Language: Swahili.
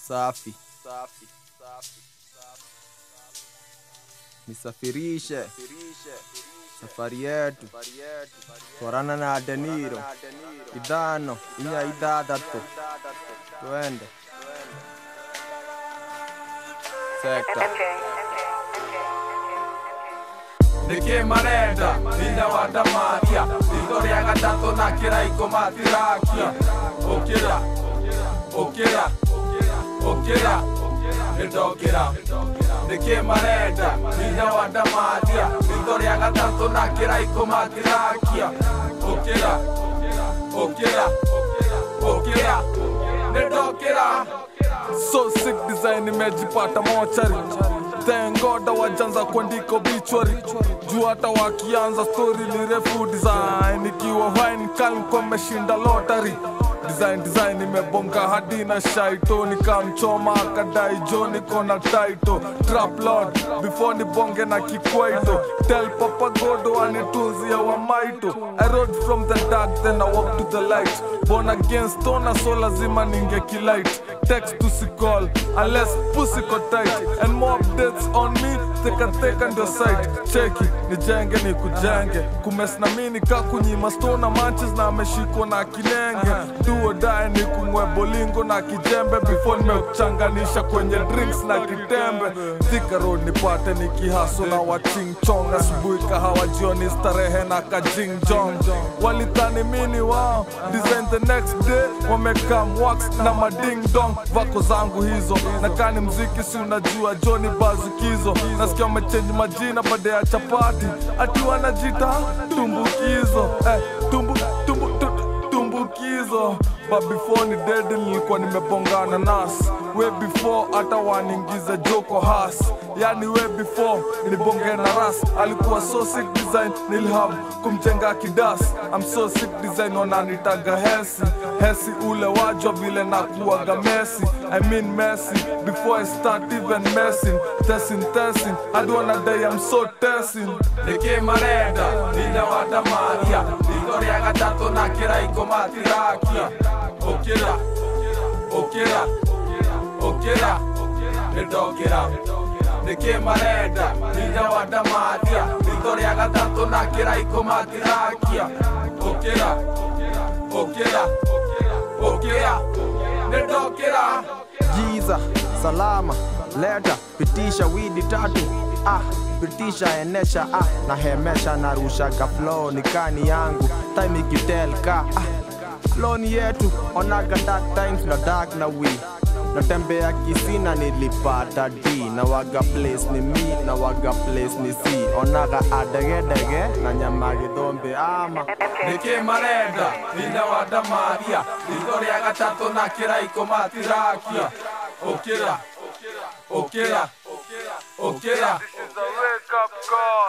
Safi. Nisafirishe safari yetu twarana na Deniro ithano inya ithathatũ twende sekta nĩkĩ marenda hinya wa ndamathia ritho rĩa gatatũ na kĩraiko matirakia ũkĩra ũkĩra ũkĩra nĩndokĩra nĩkĩ marenda hinya wa ndamathia ritho rĩa gatatũ na kĩraiko matirakia ũkĩra ũkĩra ũkĩra nĩndokĩra So sick design nimejipata mochari Thank God wajanza kuandika obituary juu hata wakianza story ni refu design ikiwa wine calm kwa meshinda lottery design design imebonga hadi na shaito nikamchoma akadai jo niko na taito trap lord before nibonge na kikwaito tell papa godo anitunzia wa maito i rode from the dark then i walk to the light born again stona so lazima ninge kilight text to call unless pussy ko tight and more updates on me teka teka ndio site cheki nijenge ni kujenge kumes na mini kakunyima stona manches na ameshikwa na kinenge duo dae ni kungwe bolingo na kijembe before nimekuchanganisha kwenye drinks na kitembe Thika road nipate nikihaso na wachingchong asubuhi kahawa jioni starehe na kajingjong walithani mini wao design the next day wamekam wax na mading dong vako zangu hizo na kani mziki si unajua joni bazukizo nasikia wamechenji majina baada ya chapati ati wanajita tumbukizo eh, tumbu, tumbu, tu, tumbukizo but before ni dead nilikuwa nimebongana nas way before hata waningize joko has yani way before nibonge na ras alikuwa so sick design nilhab kumjenga kidas I'm so sick design wananitaga hesi hesi ule wajwa vile nakuaga mesi I mean messy before I start even messing testing testing I don't wanna die I'm so testing nĩkĩ marenda hinya wa ndamathia ritho rĩa gatatũ na kĩraiko matirakia ũkĩra ũkĩra ũkĩra nĩndokĩra nĩkĩ marenda hinya wa ndamathia ritho rĩa gatatũ na kĩraiko matirakia ũkĩra ũkĩra ũkĩra nĩndokĩra Giza, salama, leta, pitisha widi tatu ah, pitisha enesha ah, na hemesha narushaga flow ni kani yangu time ikitelka ah, flow ni yetu onaga dark times na dark na we natembea kisina nilipata d na waga place ni mi na waga place ni c onaga adegedege na nyama githombe ama nĩkĩ marenda hinya wa ndamathia ritho rĩa gatatũ na kĩraiko matirakia ũkĩra ũkĩra ũkĩra